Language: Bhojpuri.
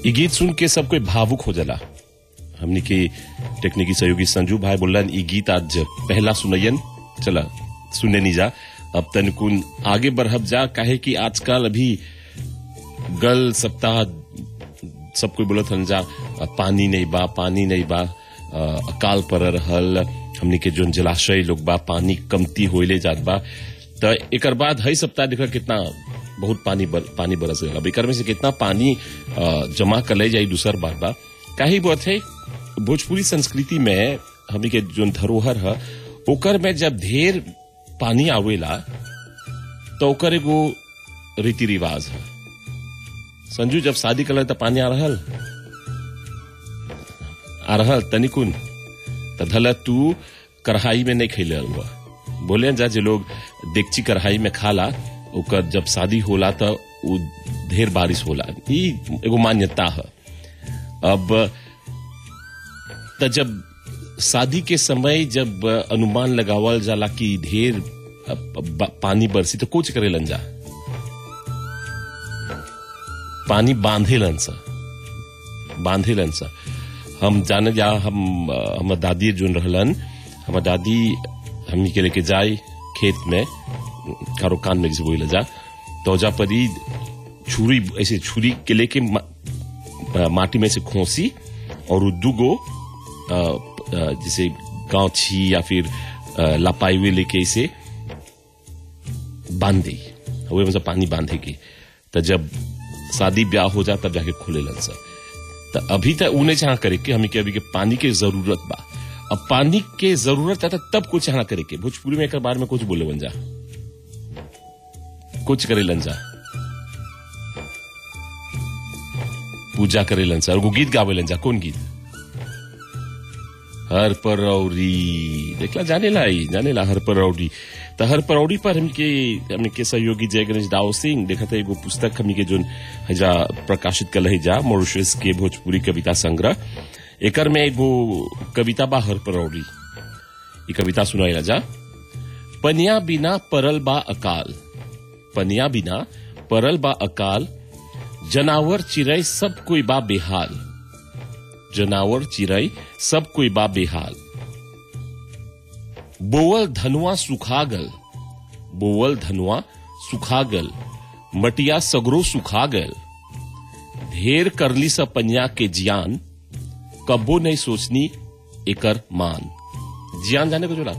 ये गीत सुन के सब कोई भावुक हो जाला हमनी के टेक्निकी सहयोगी संजू भाई बोलन ई गीत आज पहला सुनयन चला सुने नहीं जा अब तनकुन आगे बढ़ब जा काहे कि आजकल अभी गल सप्ताह सब कोई बोलत हन जा पानी नहीं बा पानी नहीं बा अ, अकाल पर रहल हमनी के जोन जलाशय लोग बा पानी कमती होइले जात बा त एकर बाद हई सप्ताह देखा कितना बहुत पानी बर, पानी बरस गया अब एकर में से कितना पानी अ, जमा कर ले जाई दूसर बात बा काहे बात है भोजपुरी संस्कृति में हमनी के जोन धरोहर है ओकर में जब ढेर पानी आवेला तो ओकर एगो रीति रिवाज है संजू जब शादी कर तो पानी आ रहल आ रहल तनिकुन त धल तू कढ़ाई में नहीं खैले हुआ बोले जा जे लोग देगची कढ़ाई में खाला ओकर जब शादी होला त उ ढेर बारिश होला ई एगो मान्यता है अब त जब शादी के समय जब अनुमान लगावल जाला कि ढेर अ, ब- पानी बरसी तो कुछ करेलन जा पानी बांधेलन सा बांधेलन सा हम जाने जा हम अ, हमर दादी जोन रहलन हमर दादी हमनी के लेके जाए खेत में कारो कान में जैसे बोले जा तो जा पर ई छुरी ऐसे छुरी के लेके मा, अ, माटी में से खोसी और उ दुगो अ, अ, जैसे गांछी या फिर अ, लपाई हुए लेके इसे बांध दी हुए मतलब पानी बांधे की तो जब शादी ब्याह हो जा तब जाके खुले लन सा तो अभी तक उन्हें चाह करे के हमें के अभी के पानी के जरूरत बा अब पानी के जरूरत है तो तब कुछ चाह करे के भोजपुरी में एक बार में कुछ बोले बन जा कुछ करे लन जा पूजा करे लन सा और वो गीत गावे लन जा कौन गीत हर परौरी देखला जाने ला ई, जाने ला हर परौरी तो हर परौरी पर हमके हमने के सहयोगी जय गणेश दाव सिंह देखा था एगो पुस्तक हमने के जोन हजा प्रकाशित कल है जा मॉरिशस के भोजपुरी कविता संग्रह एकर में एगो कविता बा हर परौरी ई कविता सुनाइला जा पनिया बिना परल बा अकाल पनिया बिना परल बा अकाल जनावर चिड़ै सब कोई बा बेहाल जनावर चिड़ै सब कोई बा बेहाल बोवल धनुआ सुखा गल बोवल धनुआ सुखा गल मटिया सगरो सुखा गल ढेर करली स पनिया के जियान कब्बो नहीं सोचनी एकर मान जियान जाने को जोला